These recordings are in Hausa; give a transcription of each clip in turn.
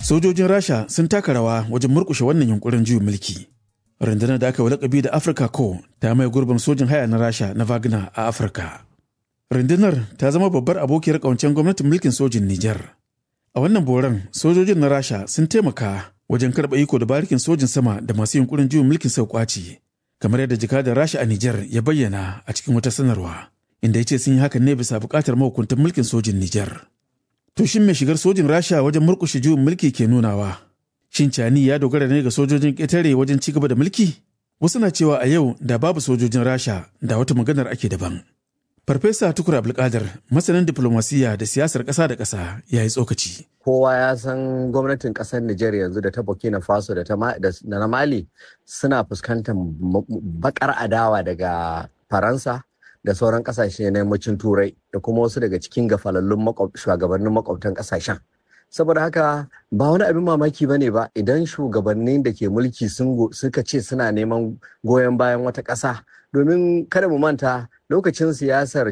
Sojojin Rasha sun taka rawa wajen murkushe wannan yunkurin juyin mulki. Rundunar da aka yi lakabi da Afirka ko ta mai gurbin sojin haya na Rasha na Wagner a Afirka. Rundunar ta zama babbar abokiyar ƙawancen gwamnatin mulkin sojin Nijar. A wannan boran sojojin na Rasha sun taimaka wajen karɓa iko da barikin sojin sama da masu yunkurin juyin mulkin sau kwaci. Kamar yadda jakadar Rasha a Nijar ya bayyana a cikin wata sanarwa. Inda ya ce sun yi hakan ne bisa buƙatar mahukuntan mulkin sojin Nijar. To shin mai shigar sojin Rasha wajen murkushe juyin mulki ke nunawa? Shin Cani ya dogara ne ga sojojin ƙetare wajen ci gaba da mulki? Wasu na cewa a yau da babu sojojin Rasha da wata maganar ake daban. Farfesa Tukur Abdulkadir, masanin diplomasiya da siyasar ƙasa da ƙasa, ya yi tsokaci. Kowa ya san gwamnatin ƙasar Nijar yanzu da ta Burkina Faso da na Mali suna fuskantar bakar adawa daga Faransa da sauran ƙasashe na yammacin Turai da kuma wasu daga cikin gafalallun shugabannin makwabtan ƙasashen. saboda haka ba wani abin mamaki ba ne ba idan shugabannin da ke mulki suka ce suna neman goyon bayan wata ƙasa domin kada mu manta lokacin siyasar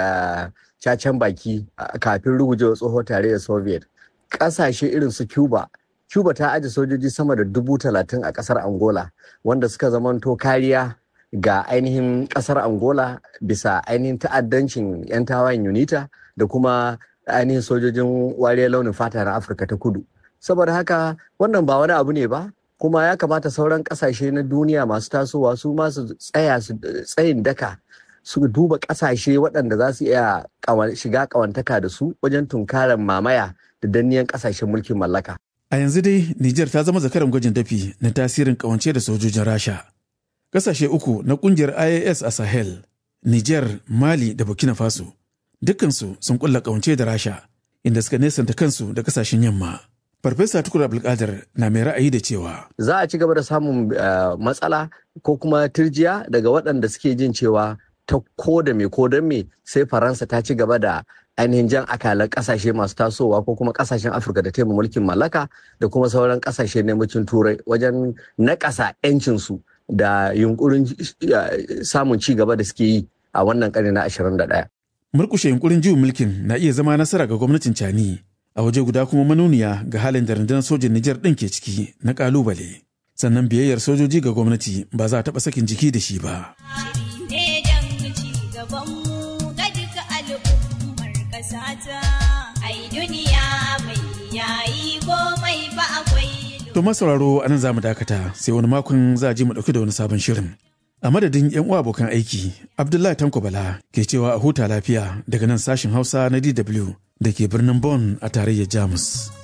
cacen baki kafin rugujewa tsoho tare da soviet ƙasashe irin su cuba cuba ta aje sojoji sama da dubu talatin a ƙasar angola wanda suka zamanto kariya ga ainihin ƙasar angola bisa ainihin ta'addancin 'yan tawayen unita da kuma ainihin sojojin wariyar launin fata na afirka ta kudu saboda haka wannan ba wani abu ne ba kuma ya kamata sauran kasashe na duniya masu tasowa su masu tsaya su tsayin daka su duba kasashe waɗanda za su iya shiga kawantaka da su wajen tunkarar mamaya da danniyan kasashen mulkin mallaka a yanzu dai niger ta zama zakaran gwajin dafi na tasirin kawance da sojojin rasha kasashe uku na kungiyar ias a sahel niger mali da burkina faso dukkansu sun kulla kawance da rasha inda suka nesanta kansu da kasashen yamma farfesa tukur abdulkadir na mai ra'ayi da cewa za a ci gaba da samun matsala ko kuma turjiya daga waɗanda suke jin cewa ta ko da me ko don me sai faransa ta ci gaba da ainihin jan akalan kasashe masu tasowa ko kuma kasashen afirka da taimaka mulkin mallaka da kuma sauran kasashe na yammacin turai wajen naƙasa 'yancinsu da yunkurin samun ci gaba da suke yi a wannan ƙarni na 21 murkushe yunkurin juyin mulkin na iya zama nasara ga gwamnatin cani a waje guda kuma manuniya ga halin da rundunar sojin Nijar ɗin ke ciki na ƙalubale. Sannan biyayyar sojoji ga gwamnati ba za a taɓa sakin jiki da shi ba. To masauraro a nan za mu dakata sai wani makon za a ji mu ɗauki da wani sabon shirin. A madadin 'yan uwa abokan aiki, Abdullahi Tanko Bala ke cewa a huta lafiya daga nan sashin Hausa na DW da ke birnin Bonn a tarayyar Jamus.